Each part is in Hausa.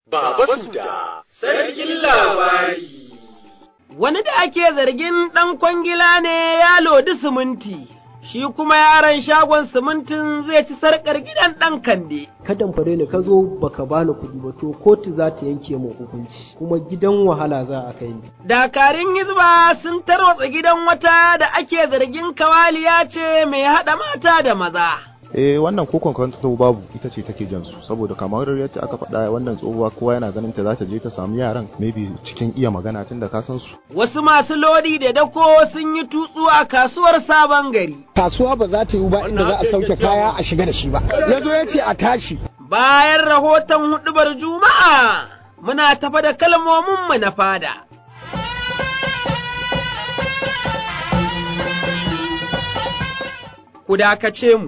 Baba Suda, sarkin labari. Wani da ake zargin ɗan kwangila ne ya lodi siminti, shi kuma yaron shagon simintin zai ci sarƙar gidan ɗan kande. Kadan fare ni ka zo baka bani kuɗi ba to kotu za ta yanke mu hukunci kuma gidan wahala za a kai ni. Dakarun Hizba sun tarwatsa gidan wata da ake zargin kawaliya ce mai haɗa mata da maza. eh wannan ko kwanto babu ita ce take jan su saboda kamar yadda aka faɗa wannan tsohuwa kowa yana ganin ta za ta je ta samu yaran maybe cikin iya magana tun da ka san su Wasu masu lodi da dako sun yi tutsu a kasuwar sabon gari. kasuwa ba za ta yi ba inda za a sauke kaya a shiga da shi ba ya zo ya ce a tashi Bayan rahoton huɗubar Juma'a, muna tafa da kalmominmu na fada. Ku dakace mu.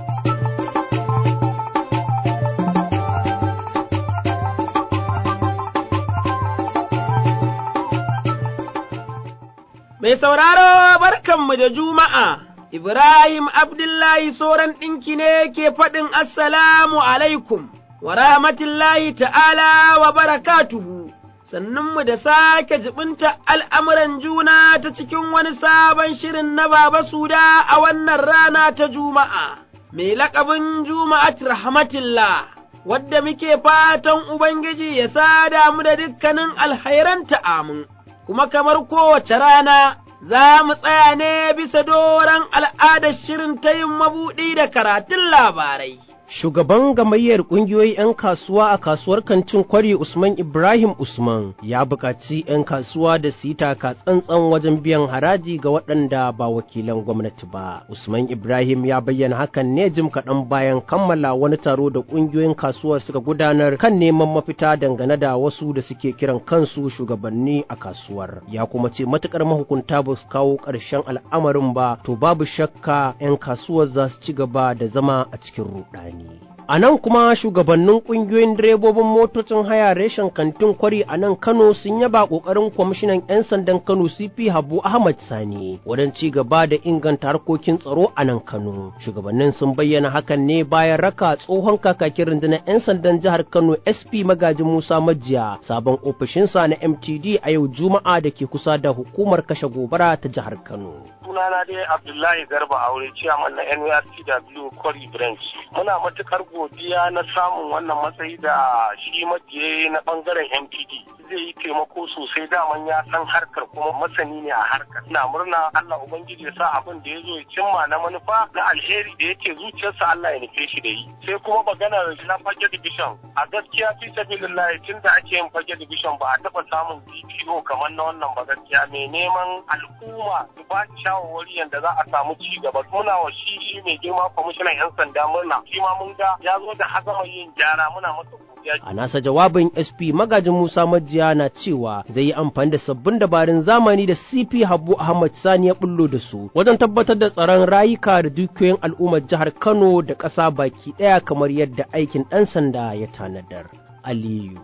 Mai sauraro barkanmu da Juma'a, Ibrahim Abdullahi Soran ɗinki ne ke faɗin Assalamu alaikum, wa rahmatullahi ta'ala wa barakatuhu, sannunmu da sake jibinta al'amuran juna ta cikin wani sabon shirin na Baba Suda a wannan rana ta Juma'a, mai laƙabin Juma'at rahmatillah. Wadda muke fatan Ubangiji ya sada mu da dukkanin alhairanta amin. kuma kamar kowace rana za mu tsaya ne bisa doron al'adar shirin ta yin mabuɗi da karatun labarai. Shugaban gamayyar ƙungiyoyi 'yan kasuwa a kasuwar kantin kwari Usman Ibrahim Usman ya buƙaci 'yan kasuwa da su yi taka tsantsan wajen biyan haraji ga waɗanda ba wakilan gwamnati ba. Usman Ibrahim ya bayyana hakan ne jim kaɗan bayan kammala wani taro da ƙungiyoyin kasuwar suka gudanar kan neman mafita dangane da wasu da suke kiran kansu shugabanni a kasuwar. Ya kuma ce matuƙar mahukunta ba su kawo ƙarshen al'amarin ba to babu shakka 'yan kasuwar za su ci gaba da zama a cikin ruɗani. A nan kuma shugabannin ƙungiyoyin direbobin motocin haya reshen kantin kwari a nan Kano sun yaba ƙoƙarin kwamishinan 'yan sandan Kano CP Habu Ahmad Sani wajen ci gaba da inganta harkokin tsaro a nan Kano. Shugabannin sun bayyana hakan ne bayan raka tsohon kakakin rundunar 'yan sandan jihar Kano SP Magaji Musa Majiya sabon ofishinsa na MTD a yau Juma'a da ke kusa da hukumar kashe gobara ta jihar Kano. sunana dai Abdullahi Garba Aure ciyaman na NURTW Kwari Branch. Muna matukar godiya na samun wannan matsayi da shi majiye na bangaren MPD. Zai yi taimako sosai daman ya san harkar kuma masani ne a harkar. Ina murna Allah Ubangiji ya sa abin da ya zo ya cimma na manufa na alheri da yake zuciyarsa Allah ya nufe shi da yi. Sai kuma maganar na fage division. A gaskiya fi sabilillahi tun da ake yin fage division ba a taɓa samun DPO kamar na wannan ba gaskiya mai neman al'umma su ba shawarwari yadda za a samu ci gaba muna wa shi mai girma kwamishinan yan sanda murna shi ma mun ga ya zo da hazama yin gyara muna masa godiya A nasa jawabin SP magajin Musa Majiya na cewa zai yi amfani da sabbin dabarun zamani da CP Habu Ahmad Sani ya bullo da su wajen tabbatar da tsaron rayuka da dukiyoyin al'ummar jihar Kano da ƙasa baki ɗaya kamar yadda aikin ɗan sanda ya tanadar. Aliyu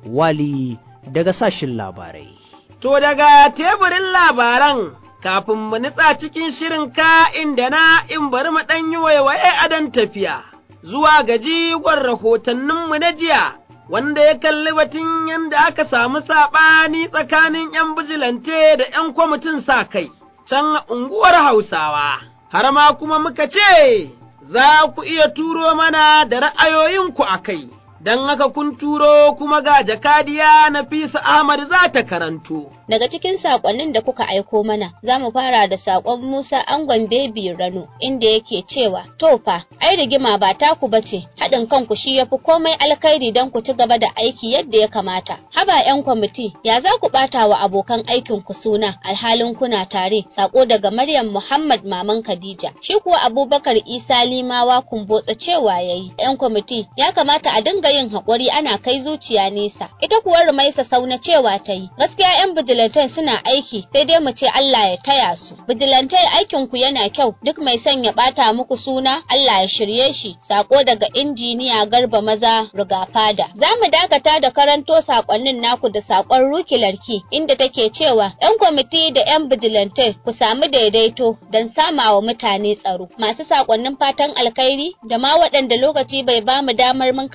Wali daga sashin labarai. To daga teburin labaran kafin mu nutsa cikin shirin ka inda na in bari mu ɗan yi waiwaye adon tafiya, zuwa ga jigon rahotanninmu na jiya, wanda ya kalli batun yadda aka samu saɓani tsakanin ’yan bijilante da ’yan kwamitin sa kai, can unguwar Hausawa, har ma kuma muka ce, za ku iya turo mana da ra'ayoyinku a kai. don haka kun turo kuma ga jakadiya Nafisa Ahmad za ta karanto. Daga cikin saƙonnin da kuka aiko mana, za mu fara da saƙon Musa Angon Bebi Rano, inda yake cewa, To fa, ai rigima ba taku ba ce, haɗin kanku shi ya fi komai alkhairi don ku ci gaba da aiki yadda ya kamata. Haba 'yan kwamiti, ya za ku ɓata wa abokan aikin ku suna alhalin kuna tare, saƙo daga Maryam Muhammad Maman Khadija. Shi kuwa Abubakar Isa Limawa kumbotsa cewa ya yi, 'yan kwamiti, ya kamata a dinga yin haƙuri ana kai zuciya nesa. Ita kuwa Rumaisa Sauna cewa ta yi, gaskiya 'yan bijilantai suna aiki sai dai mu ce Allah ya taya su. Bijilantai aikin ku yana kyau duk mai son ya ɓata muku suna Allah ya shirye shi. Sako daga injiniya Garba Maza Rigafada. Za mu dakata da karanto sakonnin naku da sakon Ruki Larki inda take cewa 'yan kwamiti da 'yan bijilantai ku samu daidaito don samawa mutane tsaro. Masu sakonnin fatan alkhairi da ma waɗanda lokaci bai ba mu damar mun karanta nasu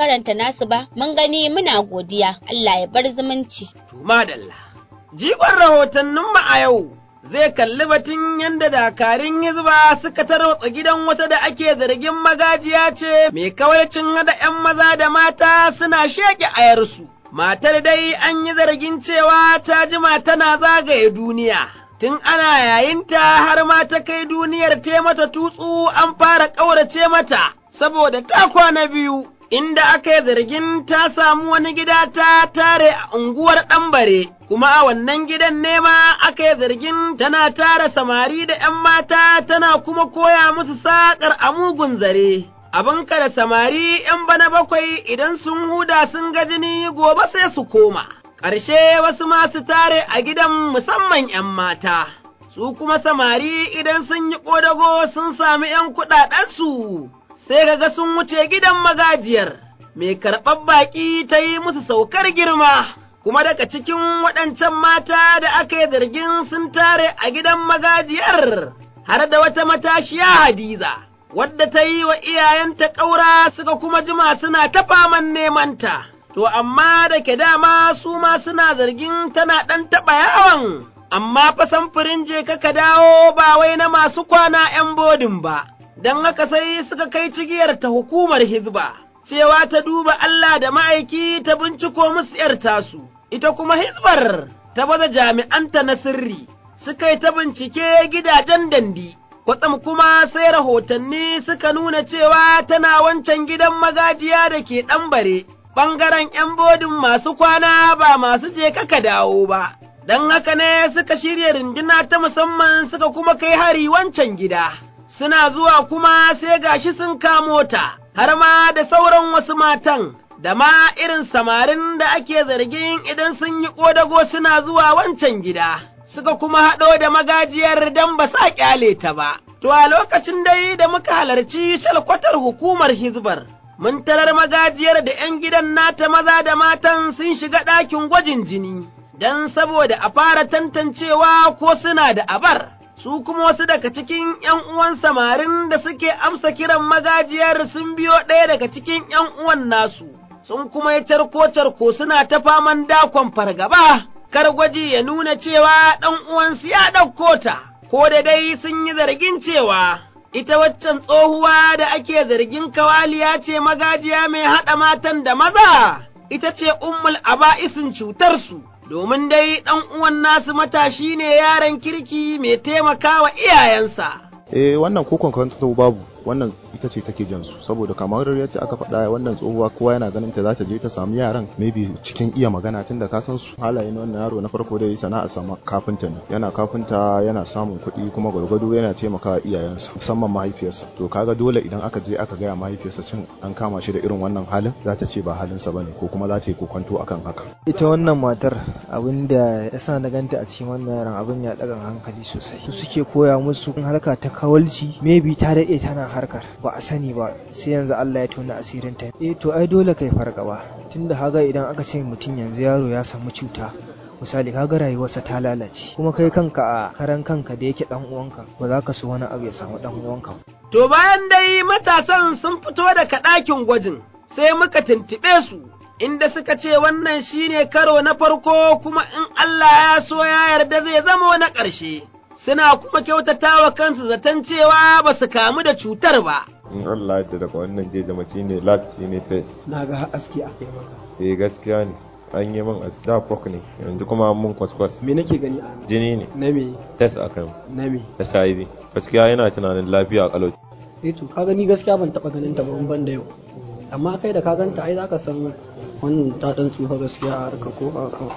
tasu ba mun gani muna godiya Allah ya bar zumunci. Madalla. Jigon rahotanninmu a yau zai kalli batun yadda dakarun hizba suka tarwatsa gidan wata da ake zargin magajiya ce mai kawarcin hada ‘yan maza da mata suna sheƙe ayarsu. Matar dai an yi zargin cewa ta jima tana zagaye duniya. Tun ana yayinta har ma ta kai duniyar te mata tutsu an fara ƙaurace mata, saboda ta kwana biyu. inda aka yi zargin ta samu wani gida ta tare a unguwar ɗambare, kuma a wannan gidan nema aka yi zargin tana tara samari da ’yan mata tana kuma koya musu saƙar a mugun zare. Abin da samari ’yan bana bakwai idan sun huda sun ga jini gobe sai su koma, ƙarshe wasu masu tare a gidan musamman ’yan mata. Su kuma samari idan sun yi ƙodago sun sami ’yan kuɗaɗensu. sai kaga sun wuce gidan magajiyar, mai karɓar baƙi ta yi musu saukar girma, kuma daga cikin waɗancan mata da aka yi zargin sun tare a gidan magajiyar, har da wata matashiya Hadiza, wadda ta yi wa iyayenta ƙaura suka kuma jima suna ta faman nemanta. To, amma da ke dama su ma suna zargin tana ɗan taɓa yawon, amma fa samfurin je ka dawo ba wai na masu kwana ’yan bodin ba. don haka sai suka kai cigiyar ta hukumar Hizba, cewa ta duba Allah da ma'aiki ta binciko musu ’yar tasu, ita kuma Hizbar ta baza jami'anta na sirri, suka yi ta bincike gidajen dandi, kwatsam kuma sai rahotanni suka nuna cewa tana wancan gidan magajiya da ke ɗambare, ɓangaren ’yan bodin masu kwana ba masu je kaka dawo ba. Don haka ne suka shirya rinduna ta musamman suka kuma kai hari wancan gida. suna zuwa kuma sai gashi sun kamo ta, har ma da sauran wasu matan, da ma irin samarin da ake zargin idan sun yi ƙodago suna zuwa wancan gida, suka kuma haɗo da magajiyar don ba sa ƙyale ta ba. To a lokacin dai da muka halarci shalkwatar hukumar Hizbar, mun tarar magajiyar da ’yan gidan nata maza da matan sun shiga ɗakin gwajin jini, don saboda a fara tantancewa ko suna da abar. su kuma wasu daga cikin ’yan uwan samarin da suke amsa kiran magajiyar sun biyo ɗaya daga cikin ’yan uwan nasu, sun kuma yi carko-carko suna ta faman dakon fargaba, kar gwaji ya nuna cewa ɗan uwansu ya ɗauko ta, ko da dai sun yi zargin cewa ita waccan tsohuwa da ake zargin kawaliya ce magajiya mai haɗa matan da maza, ita ce ummul aba'isin cutarsu. domin dai ɗan uwan nasu matashi ne yaron kirki mai taimakawa iyayensa. eh wannan ko kwankwanto babu wannan ita ce take jan su saboda kamar yadda aka faɗa wannan tsohuwa kowa yana ganin ta za ta je ta samu yaran maybe cikin iya magana tunda ka san su halaye na wannan yaro na farko dai sana'a sama kafinta ne yana kafinta yana samun kuɗi kuma gwargwado yana taimakawa iyayensa musamman mahaifiyarsa to kaga dole idan aka je aka gaya mahaifiyarsa cin an kama shi da irin wannan halin za ta ce ba halinsa bane ko kuma za ta yi kokwanto akan haka ita wannan matar abin da ya sa na ganta a cikin wannan yaran abin ya ɗaga hankali sosai su suke koya musu harka ta kawalci maybe ta daɗe tana harkar ba a sani ba sai yanzu Allah ya tona asirin ta eh to ai dole kai fargaba tunda haga idan aka ce mutum yanzu yaro ya samu cuta misali kaga rayuwarsa ta lalace kuma kai kanka a karan kanka da yake dan uwanka ba za ka so wani abu ya samu dan uwanka to bayan dai matasan sun fito daga ɗakin gwajin sai muka tuntuɓe su inda suka ce wannan shine karo na farko kuma in Allah ya so ya yarda zai zama na ƙarshe suna kuma kyautata wa kansu zaton cewa ba su kamu da cutar ba. In Allah yadda daga wannan je da mace ne lat ne face. na ga aski a kai maka Eh gaskiya ne. An yi min asda fok ne yanzu kuma mun kwaskwas. me nake gani a Jini ne. na me Test a kan. na me HIV. Gaskiya yana tunanin lafiya a kalau. eh to ka gani gaskiya ban taba ganin ta ba in ban da yau amma kai da ka ganta ai zaka san wannan ta dan tsufa gaskiya a harka ko a kan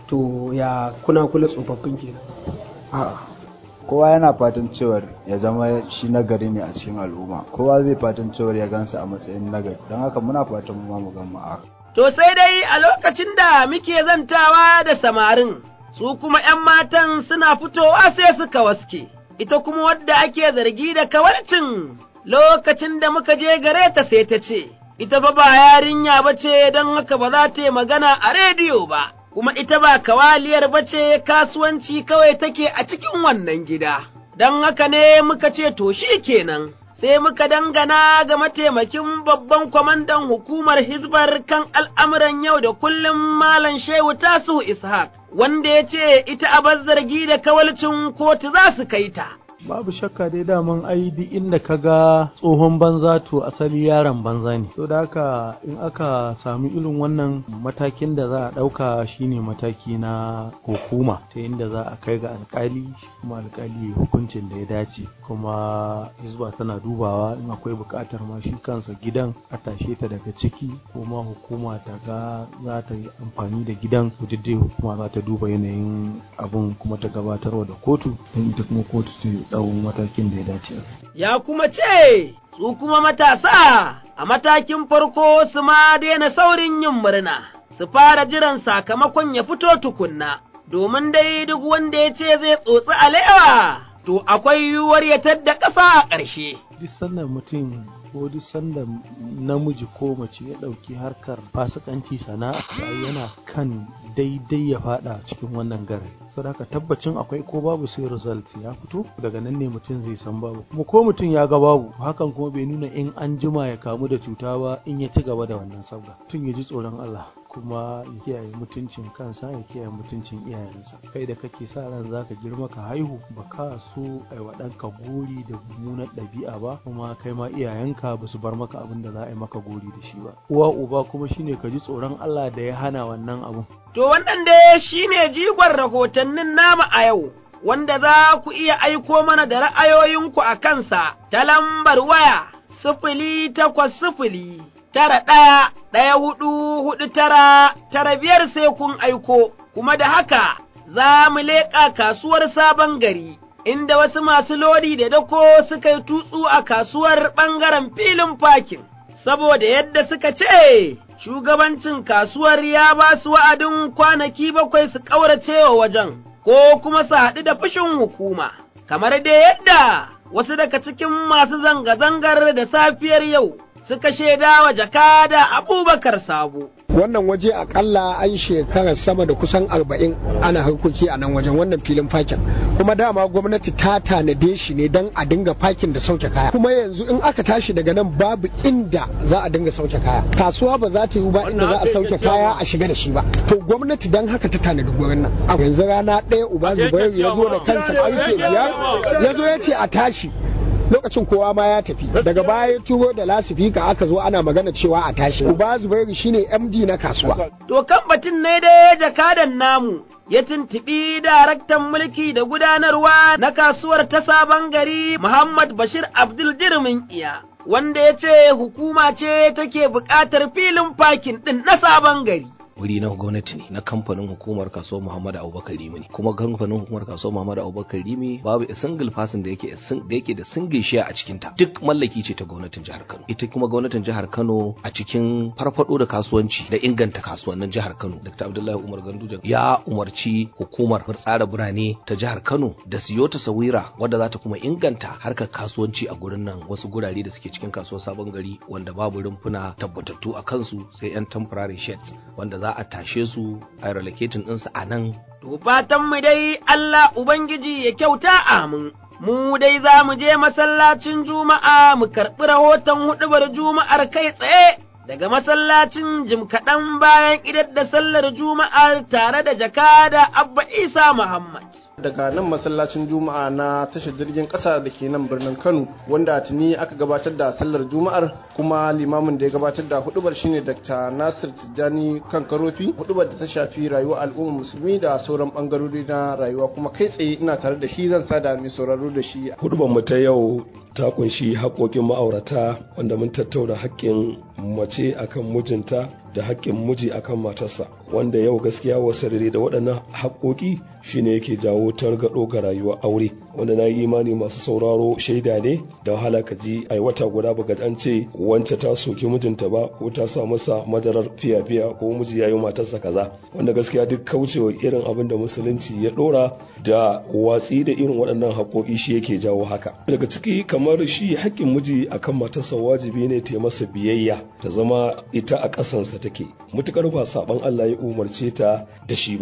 to ya kuna kula tsofaffin kenan A'a, kowa yana fatan cewar ya zama shi nagari ne a cikin al'umma kowa zai fatan cewar ya gansa a matsayin nagari don haka muna fatan mu ma mu gan mu a haka. To sai dai a lokacin da muke zantawa da samarin, su kuma ’yan matan suna fitowa sai suka waske, ita kuma wadda ake zargi da kawarcin lokacin da muka je gare ta sai ta ce, ita fa ba yarinya ba ce don haka ba za ta yi magana a rediyo ba, kuma ita ba kawaliyar ba ce kasuwanci kawai take a cikin wannan gida. Don haka ne muka ce to shi kenan, sai muka dangana ga mataimakin babban kwamandan hukumar Hizbar kan al'amuran yau da kullum Malam Shehu Tasu Ishaq, wanda ya ce ita abar zargi da kawalcin kotu za su kai ta. babu shakka dai daman ai duk inda ka ga tsohon banza to asali yaron banza ne so da haka in aka sami irin wannan matakin da za a ɗauka shine mataki na hukuma ta inda za a kai ga alkali kuma alkali hukuncin da ya dace kuma hizba tana dubawa in akwai buƙatar ma shi kansa gidan a tashe ta daga ciki kuma hukuma ta ga za ta yi amfani da gidan dai hukuma za ta duba yanayin abun kuma ta gabatarwa da kotu don ita kuma kotu ta ɗau matakin da ya dace. Ya kuma ce, su kuma matasa a matakin farko su ma daina saurin yin murna, su fara jiran sakamakon ya fito tukunna, domin dai duk wanda ya ce zai tsotsi alewa, to akwai yiwuwar ya tadda ƙasa a ƙarshe. Duk sannan mutum ko duk sanda namiji ko mace ya ɗauki harkar fasikanci sana'a yana kan daidai ya fada cikin wannan gare saboda haka tabbacin akwai ko babu sai result ya fito daga nan ne mutum zai san babu kuma ko mutum ya ga babu hakan kuma bai nuna in an jima ya kamu da cuta ba in ya ci gaba da wannan sabga mutum ya ji tsoron Allah kuma ya kiyaye mutuncin kansa ya kiyaye mutuncin iyayensa kai da kake sa ran zaka girma ka haihu ba ka so ai wa ɗanka gori da mummunar ɗabi'a ba kuma kai ma iyayenka ba su bar maka abin da za a yi maka gori da shi ba uwa uba kuma shine ka ji tsoron Allah da ya hana wannan abun to wannan dai shine jigon rahotannin nama a yau wanda za ku iya aiko mana da ra'ayoyinku a kansa ta lambar waya sifili takwas sifili tara ɗaya ɗaya hudu hudu tara tara biyar sai kun aiko, kuma da haka za mu leƙa kasuwar sabon gari, inda wasu masu lodi da dako suka yi tutsu a kasuwar ɓangaren filin fakin, saboda yadda suka ce shugabancin kasuwar ya ba su wa'adin kwanaki bakwai su ƙaurace wa wajen, ko kuma su haɗu da fushin hukuma, kamar da yadda wasu daga cikin masu zanga-zangar da safiyar yau. suka shaida wa jakada abubakar sabo. Wannan waje akalla an shekara sama da kusan arba'in ana harkoki a nan wajen wannan filin fakin. Kuma dama gwamnati ta tanade shi ne don a dinga fakin da sauke kaya. Kuma yanzu in aka tashi daga nan babu inda za a dinga sauke kaya. Kasuwa ba za ta yi ba inda za a sauke kaya a shiga da shi ba. To gwamnati don haka ta tanadi gurin nan. Yanzu rana ɗaya uba Zubairu ya zo da kansa karfe biyar ya zo ya ce a tashi. lokacin kowa ma ya tafi daga baya ya turo da lasifika aka zo ana magana cewa a tashi uba zubairu shine md na kasuwa to kan batun ne dai jakadan namu ya tuntuɓi daraktan mulki da gudanarwa na kasuwar ta sabon gari Muhammad Bashir Abdul Jirmin iya wanda ya ce hukuma ce take buƙatar filin fakin ɗin na sabon gari wuri na gwamnati ne na kamfanin hukumar kasuwar Muhammadu Abubakar Rimi ne kuma kamfanin hukumar kasuwar Muhammadu Abubakar Rimi babu a single person da yake da yake da single share a cikin ta duk mallaki ce ta gwamnatin jihar Kano ita kuma gwamnatin jihar Kano a cikin farfado da kasuwanci da inganta kasuwannin jihar Kano Dr. Abdullahi Umar Ganduje ya umarci hukumar tsara birane ta jihar Kano da siyo tasawira wadda za ta kuma inganta harkar kasuwanci a gurin nan wasu gurare da suke cikin kasuwar sabon gari wanda babu rumfuna tabbatattu a kansu sai yan temporary sheds wanda za a tashe su a relocating ɗinsu a nan. To fatan mu dai Allah Ubangiji ya kyauta amin. Mu dai za mu je masallacin Juma'a mu karɓi rahoton huɗubar Juma'ar kai tsaye daga masallacin jim kaɗan bayan idar da sallar Juma'ar tare da jakada Abba Isa Muhammad. daga nan masallacin juma'a na tashar jirgin kasa da ke nan birnin kano wanda tuni aka gabatar da sallar juma'ar kuma limamin da ya gabatar da hudubar shine dr nasir tijjani kan karofi hudubar da ta shafi rayuwar al'ummar musulmi da sauran bangarori na rayuwa kuma kai tsaye ina tare da shi zan sada mai sauraro da shi hudubar mu ta yau ta kunshi haƙoƙin ma'aurata wanda mun tattauna haƙƙin mace akan mijinta da haƙƙin miji akan matarsa wanda yau gaskiya wasarere da waɗannan haƙoƙi shine yake jawo targaɗo ga rayuwar aure wanda na yi imani masu sauraro shaida ne da wahala ka ji ai wata guda baka an ce wance ta soki mijinta ba ko ta sa masa madarar fiya-fiya ko miji ya yi matarsa kaza wanda gaskiya duk kaucewa irin abin da musulunci ya ɗora da watsi da irin waɗannan haƙoƙi shi yake jawo haka daga ciki kamar shi haƙƙin miji akan matarsa wajibi ne ta masa biyayya ta zama ita a ƙasansa take mutukar ba saban Allah ya umarce ta da shi ba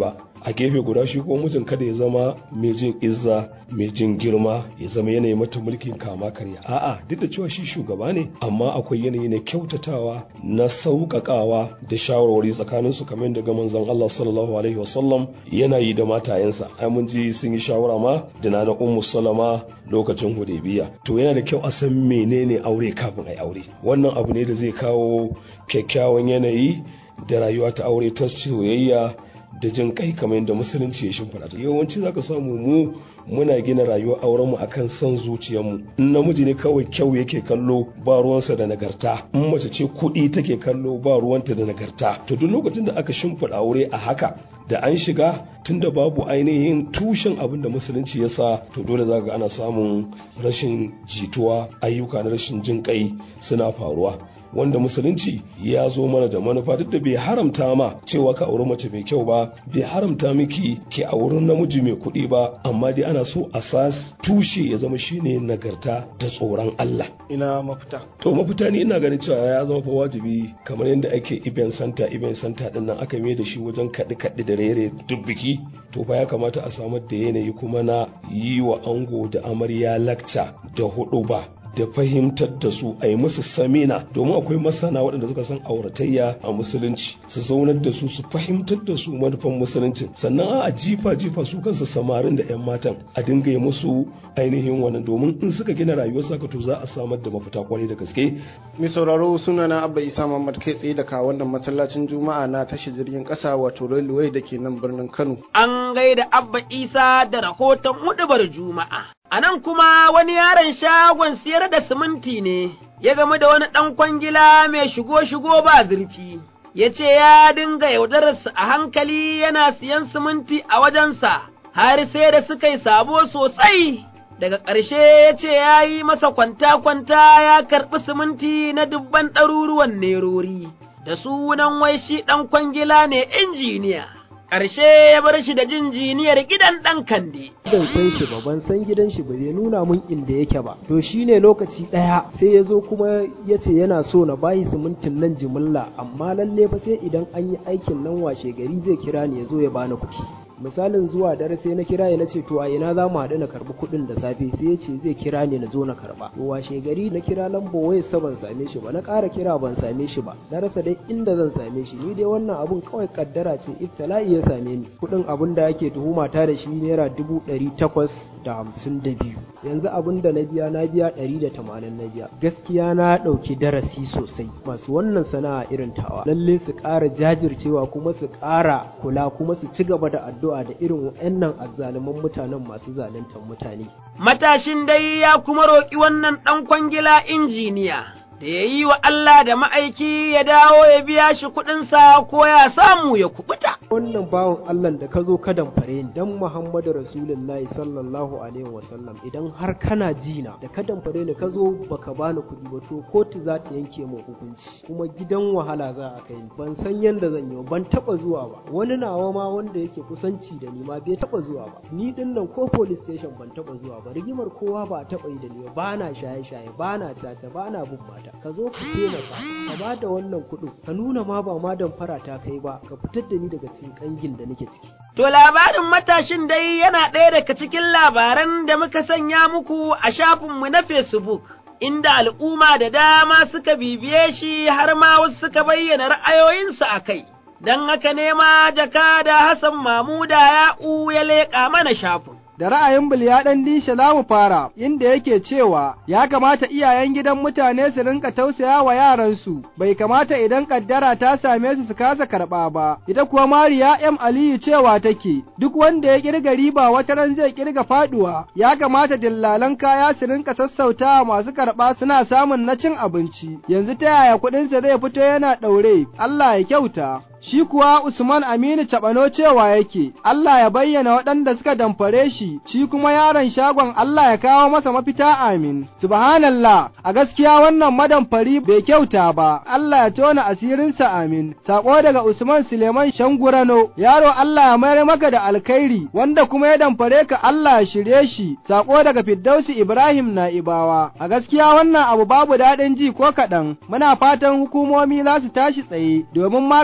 a gefe guda shi ko mijin kada ya zama mai jin izza mai jin girma ya zama yanayi mata mulkin kama karya a'a duk da cewa shi shugaba ne amma akwai yanayi na kyautatawa na sauƙaƙawa da shawarwari tsakanin su kamar daga manzon Allah sallallahu alaihi wasallam yana yi da matayensa ai mun ji sun yi shawara ma da na ummu salama lokacin hudaybiya to yana da kyau a san menene aure kafin ai aure wannan abu ne da zai kawo kyakkyawan yanayi da rayuwa ta aure ta soyayya da jin kai kamar yadda musulunci ya shimfiɗa ta yawanci zaka samu mu muna gina rayuwar auren mu akan son zuciyarmu in namiji ne kawai kyau yake kallo ba ruwansa da nagarta in mace ce kuɗi take kallo ba ruwanta da nagarta to duk lokacin da aka shimfiɗa aure a haka da an shiga tunda babu ainihin tushen abin da musulunci ya sa to dole za ga ana samun rashin jituwa ayyuka na rashin jin kai suna faruwa wanda musulunci ya zo mana da manufa duk da bai haramta ma cewa ka auri mace mai kyau ba bai haramta miki ki auri namiji mai kuɗi ba amma dai ana so asas tushe ya zama shine nagarta da tsoron Allah ina mafita to mafita ne ina ganin cewa ya zama fa wajibi kamar yadda ake iben santa iben santa din nan aka mai da shi wajen kaɗi kaɗi da rere duk biki to fa ya kamata a samar da yanayi kuma na yi wa ango da amarya lakca da hudu ba da fahimtar da su a yi musu samina domin akwai masana waɗanda suka san auratayya a musulunci su zaunar da su su fahimtar da su manufan musulunci sannan a jifa jifa su kansu samarin da 'yan matan a dinga yi musu ainihin wannan domin in suka gina rayuwar saka to za a samar da mafita kwarai da gaske mai sauraro suna na abba isa muhammad kai tsaye daga wannan masallacin juma'a na tashi jirgin kasa wato railway da ke nan birnin kano an gaida abba isa da rahoton hudubar juma'a A nan kuma wani yaron shagon siyar da siminti ne, ya gamu da wani ɗan kwangila mai shigo-shigo ba zurfi, ya ce ya dinga yaudararsa a hankali yana siyan siminti a wajensa, har sai da suka yi sabo sosai. Daga ƙarshe ya ce ya yi masa kwanta-kwanta ya karɓi siminti na dubban ɗaruruwan nerori, da sunan wai shi ɗan kwangila ne injiniya. ƙarshe ya bar shi da jinjiniyar gidan ɗan kande. Ban san shi ba, ban san gidan shi ba, bai nuna mun inda yake ba. To shi ne lokaci ɗaya sai ya zo kuma ya ce yana so na bayi simintin nan jimilla, amma lalle fa sai idan an yi aikin nan washe gari zai kira ni ya zo ya bani kuɗi. misalin zuwa dare sai na kira ya nace to a ina za mu haɗu na karɓi kuɗin da safe sai ya ce zai kira ni na zo na karɓa to washe gari na kira lambar wayar sa ban same shi ba na ƙara kira ban same shi ba na rasa dai inda zan same shi ni dai wannan abun kawai kaddara ce iftala'i ya same ni kuɗin abun da ake tuhuma ta da shi naira dubu ɗari takwas da hamsin da biyu yanzu abun da na biya na biya ɗari da tamanin na biya gaskiya na ɗauki darasi sosai masu wannan sana'a irin tawa lalle su ƙara jajircewa kuma su ƙara kula kuma su ci gaba da addu'a addu'a da irin wa'annan azzaluman mutanen masu zaluntar mutane. Matashin dai ya kuma roƙi wannan ɗan kwangila injiniya da ya yi wa Allah da ma'aiki ya dawo ya biya shi kuɗinsa ko ya samu ya kubuta. Wannan bawan Allah da ka zo ka damfare ni dan Muhammadu Rasulullahi sallallahu alaihi wasallam idan har kana jina da ka damfare ni ka zo baka bani kuɗi ba to kotu za ta yanke min hukunci kuma gidan wahala za a kai ni ban san yanda zan yi ban taba zuwa ba wani nawa ma wanda yake kusanci da ni ma bai taba zuwa ba ni din nan ko police station ban taba zuwa ba rigimar kowa ba taba yi da ni ba bana shaye shaye bana caca bana bin mata ka zo ka taimaka ka ba da wannan kuɗin ka nuna ma ba ma damfara ta kai ba ka fitar da ni daga cikin kangin da nake ciki To labarin matashin dai yana ɗaya daga cikin labaran da muka sanya muku a shafinmu na Facebook. Inda al'umma da dama suka bibiye shi har ma wasu suka bayyana ra'ayoyinsu a kai, don haka nema jaka da Hassan Mamuda ya'u ya leƙa mana shafin. da ra'ayin Bilya ɗan dishe za mu fara, inda yake cewa ya kamata iyayen gidan mutane su rinka tausaya wa yaransu, bai kamata idan ƙaddara ta same su su kasa karɓa ba. Ita kuwa Mariya M. Aliyu cewa take, duk wanda ya ƙirga riba wata ran zai ƙirga faɗuwa, ya kamata dillalan kaya su rinka sassautawa masu karɓa suna samun na cin abinci. Yanzu ta yaya kuɗinsa zai fito yana ɗaure, Allah ya kyauta. Shi kuwa Usman Aminu Caɓano cewa yake, Allah ya bayyana waɗanda suka damfare shi, shi kuma yaron shagon Allah ya kawo masa mafita amin. Subhanallah, a gaskiya wannan madamfari bai kyauta ba, Allah ya tona asirinsa amin. Sako daga Usman Suleiman Shangurano, yaro Allah ya mayar maka da alkhairi, wanda kuma ya damfare ka Allah ya shirye shi. Sako daga Firdausi Ibrahim Na'ibawa, a gaskiya wannan abu babu daɗin ji ko kaɗan, muna fatan hukumomi za su tashi tsaye domin magance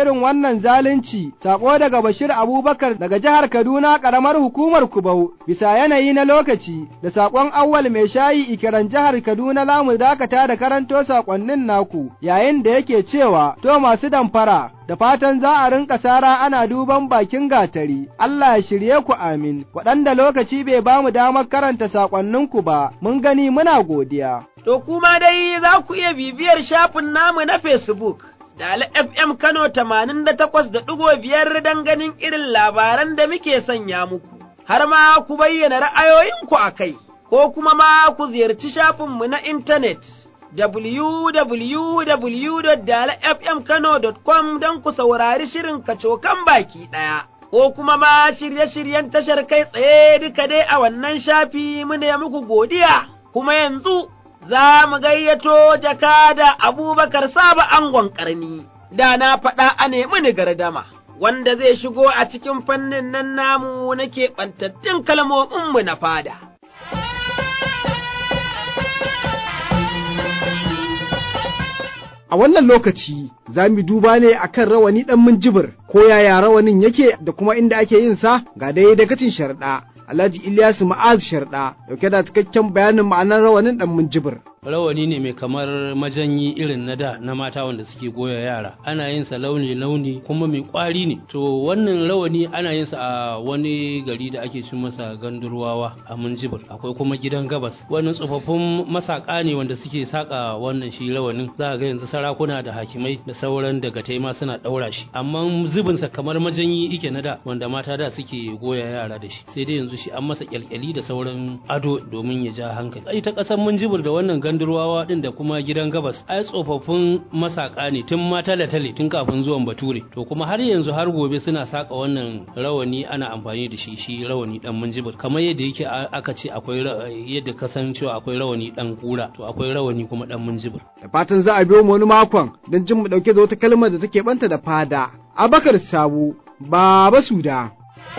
irin wannan zalunci, sako daga Bashir Abubakar daga jihar Kaduna ƙaramar hukumar Kubau, bisa yanayi na lokaci, da sakon awwal mai shayi ikiran jihar Kaduna za mu dakata da karanto sakonnin naku, yayin da yake cewa, to masu damfara, da fatan za a rinka sara ana duban bakin gatari, Allah ya shirye ku amin, waɗanda lokaci bai ba mu damar karanta saƙonninku ba, mun gani muna godiya. To kuma dai za ku iya bibiyar shafin namu na Facebook. Dala FM Kano tamanin da takwas da ɗigo biyar don ganin irin labaran da muke sanya muku, har ma ku bayyana ra'ayoyinku a kai, ko kuma ma ku ziyarci shafinmu na intanet. www.dalafmkano.com don ku saurari shirin kacokan baki ɗaya, ko kuma ma shirye-shiryen tashar kai tsaye duka dai a wannan shafi mune muku godiya, kuma yanzu za mu gayyato jakada abubakar saba angon ƙarni, da na faɗa a nemi ni gardama. Wanda zai shigo a cikin fannin nan namu na keɓantattun kalmominmu na fada. A wannan lokaci za mu duba ne akan rawani ɗan minjibir ko yaya rawanin yake da kuma inda ake yin sa ga dai dakacin sharɗa. Alhaji Ilyasu Ma'az Sharɗa dauke da cikakken bayanin ma'anar rawanin ɗan minjibir. rawani ne mai kamar majanyi irin na da na mata wanda suke goya yara ana yin sa launi launi kuma mai kwari ne to wannan rawani ana yin sa a wani gari da ake cin masa gandurwawa a munjibir akwai kuma gidan gabas wannan tsofaffin masaka ne wanda suke saka wannan shi rawanin za ga yanzu sarakuna da hakimai da sauran daga taima suna daura shi amma zubin sa kamar majanyi ike na da wanda mata da suke goya yara da shi sai dai yanzu shi an masa kyalkyali da sauran ado domin ya ja hankali ai ta kasar munjibir da wannan gandurwawa din da kuma gidan gabas ai tsofaffin masaka ne tun ma tale-tale tun kafin zuwan bature to kuma har yanzu har gobe suna saka wannan rawani ana amfani da shi shi rawani dan munjibir kamar yadda yake aka ce akwai yadda ka san cewa akwai rawani dan kura to akwai rawani kuma dan munjibir Da fatan za a biyo mu wani makon don jin mu dauke da wata kalmar da take banta da fada. Abakar Sabo, Baba Suda.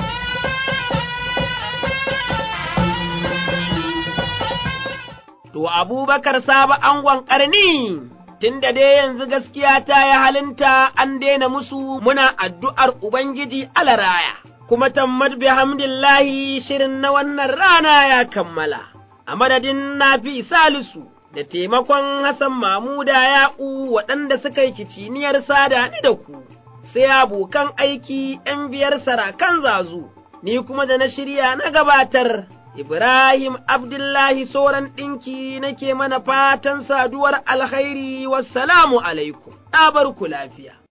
To Abubakar Sabo angon ƙarni, tun da dai yanzu gaskiya ta yi halinta an daina musu muna addu'ar Ubangiji alaraya, kuma tammad bihamdillahi shirin na wannan rana ya kammala, a madadin nafi salisu da taimakon Hassan Mamuda ya'u waɗanda suka yi kiciniyar sada ni da ku, sai abokan aiki ’yan biyar sarakan zazu, ni kuma da na shirya na gabatar. Ibrahim Abdullahi Soran ɗinki nake mana fatan saduwar alkhairi wassalamu alaikum, ɗabar ku lafiya.